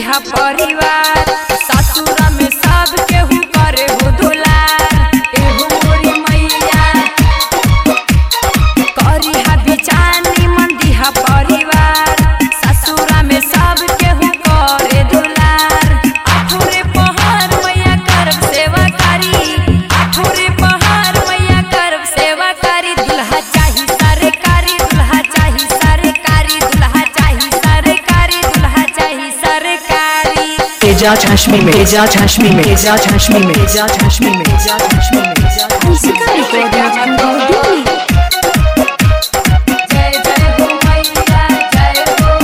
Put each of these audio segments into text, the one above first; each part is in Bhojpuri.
दिहा परिवार ससुरा में सब केहू करे हो दुलार एहो मोरी मैया करी हा बिचानी मन दिहा परिवार ससुरा में सब केहू करे दुलार आठोरे पहाड़ मैया करब सेवा करी आठोरे पहाड़ मैया करब सेवा करी दुल्हा चाही सरकारी दुल्हा चाही सरकारी दुल्हा चाही सरकारी दुल्हा चाही सरकारी एजाज हशमी में एजाज हशमी में एजाज हशमी में एजाज हशमी में एजाज हशमी में एजाज हंसिका रिकॉर्डिंग स्टूडियो दिल्ली जय जय हो मैया जय हो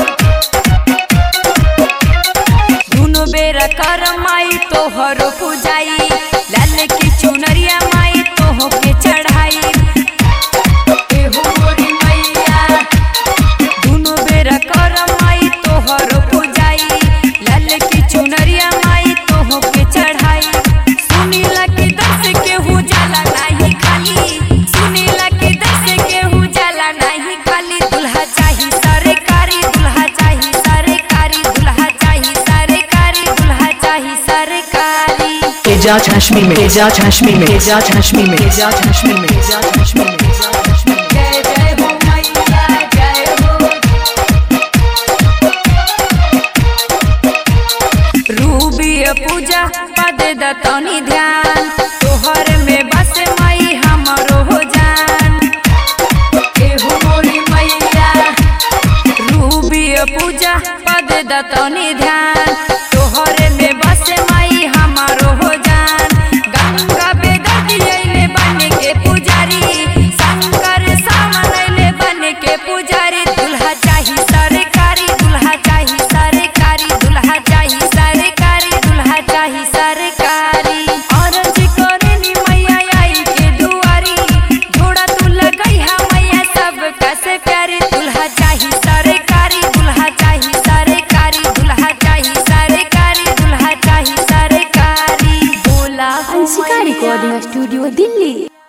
दुनो बेरा कर माई तोहरो पूजाई लाल की चुनरिया माई तोहो के चढ़ाई एहो मोरी मैया दुनो बेरा कर माई तोहरो पूजाई लाल की चुनरिया माई तोहो के चढ़ाई सुनीला की दस के हु जाला नाही खाली सुनीला की दस के हु जाला नाही खाली दुल्हा चाही सरकारी दुल्हा चाही सरकारी दुल्हा चाही सरकारी दुल्हा चाही सरकारी एजाज हशमी में एजाज हशमी में एजाज हशमी में एजाज हशमी में एजाज हशमी में एजाज हशमी में जय जय हो मैया जय हो रूबी पूजा पद दतनी ध्यान तोहर में बस माई हमरो हो जान एहो मोरी मैया रूबी पूजा पद दतनी ध्यान तोहर में बस माई हमारो हो जान गंगा बेदती अइले बन के पुजारी शंकर सामन अइले बन के पुजारी दुल्हा चाही सरकारी दुल्हा चाही सरकारी दुल्हा चाही सरकारी दुल्हा चाही सरकारी औरत करे मैया आई के दुआरी घोड़ा तू लगई हा मैया सब कसे प्यारी दुल्हा चाही सरकारी दुल्हा चाही सरकारी दुल्हा चाही सरकारी दुल्हा चाही सरकारी बोला हो हंसिका मैया। Recording studio Delhi